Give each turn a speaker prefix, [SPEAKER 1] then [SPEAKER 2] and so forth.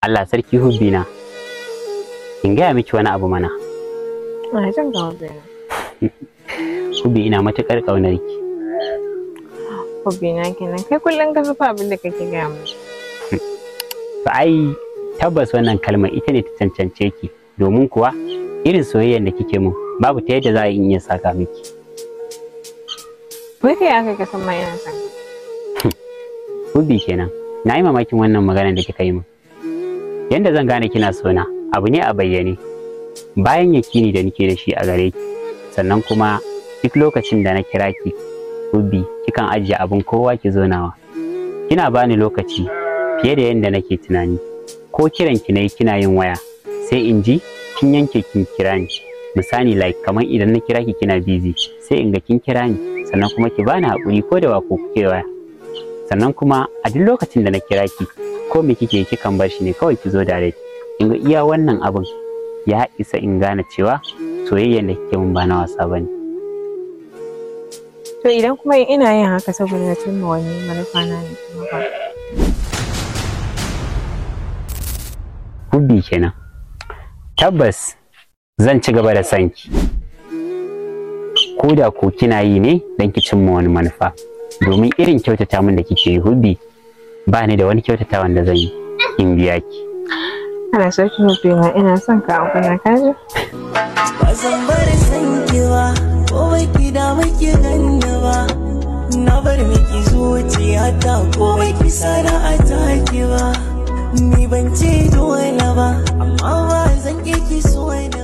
[SPEAKER 1] Allah sarki hubbi na in gaya miki wani abu mana
[SPEAKER 2] Ina jin ga hobi na.
[SPEAKER 1] hubbi ina matuƙar ƙaunar ki
[SPEAKER 2] Hobi na kenan. Kai kullum ka zufa abin da kake gaya mu.
[SPEAKER 1] to ai tabbas wannan kalmar ita ne ta cancance ki domin kuwa irin soyayyar da kike mun babu ta yadda za a iya saka miki
[SPEAKER 2] Wai kai aka ka san ma ina son ka.
[SPEAKER 1] hubbi kenan na yi mamakin wannan maganar da kika yi min yanda zan gane kina sona abu ne a bayyane bayan yakini da nake da shi a gare ki sannan kuma duk lokacin da na kira ki hubbi kikan ajiye abin kowa ki zonawa kina bani lokaci fiye da yadda nake tunani ko kiran ki nayi kina yin waya sai in ji kin yanke kin kira ni misali like kamar idan na kira ki kina busy sai in ga kin kira ni sannan kuma ki bani haƙuri ko da wako kuke waya sannan kuma a duk lokacin da na kira ki ko me kike yi kikan bar shi ne kawai ki zo da rai in ga iya wannan abin ya isa in gane cewa soyayyar da kike mun ba na wasa bane
[SPEAKER 2] To idan kuma ina yin haka saboda na cimma wani manufa na ne kuma ba.
[SPEAKER 1] hubbi kenan tabbas zan ci gaba da son ki ko da ko kina yi ne don ki cimma wani manufa domin irin kyautata min da kike yi hubbi ba ni da wani kyautata wanda zan yi in biya ki
[SPEAKER 2] Ana sarki hobi na ina son ka a kuna kaji.
[SPEAKER 3] ba zan bari san ki ba ko baki da baki ganni ba na bar miki zuciya ta ko baki sana a taki ba ni ban ce dole ba amma ba zan ki ki so ni